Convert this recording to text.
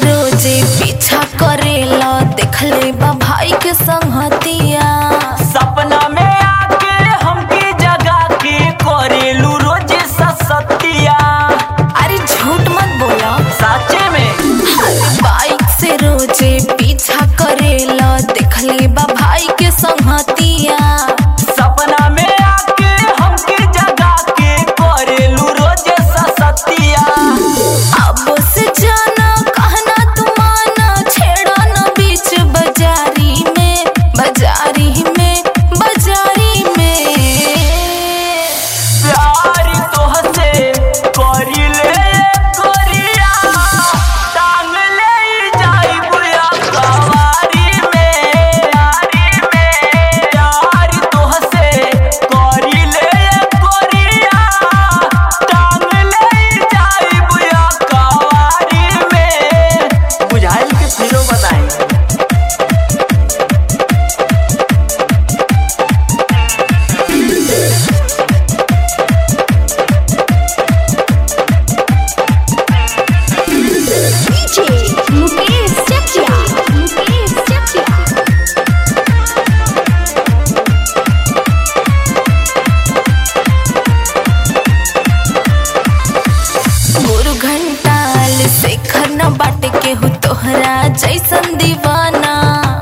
रोजे पीछा करेला देखले बा भाई के संगतिया सपना में आके हमके जगा के करेलू रोज ससतिया अरे झूठ मत बोला साचे में बाइक से रोजे पीछा करेला देखले बा भाई के संगतिया सपना में आके हमके जगा के करेलू रोज ससतिया अब से जाना कहना तुमाना छेड़ा न बीच बाजारी में बाजारी में बाजारी में प्यार तोहसे करिले करिया टांग ले जाई बुया कवारी में यारी में प्यार तोहसे करिले करिया टांग ले जाई बुया कवारी में बुझाइल के फिरो बताई DJ Mukesh Chakia Mukesh Chakia गुरु घंटाल शेखर न बाट के हो तोहरा जैसन दीवाना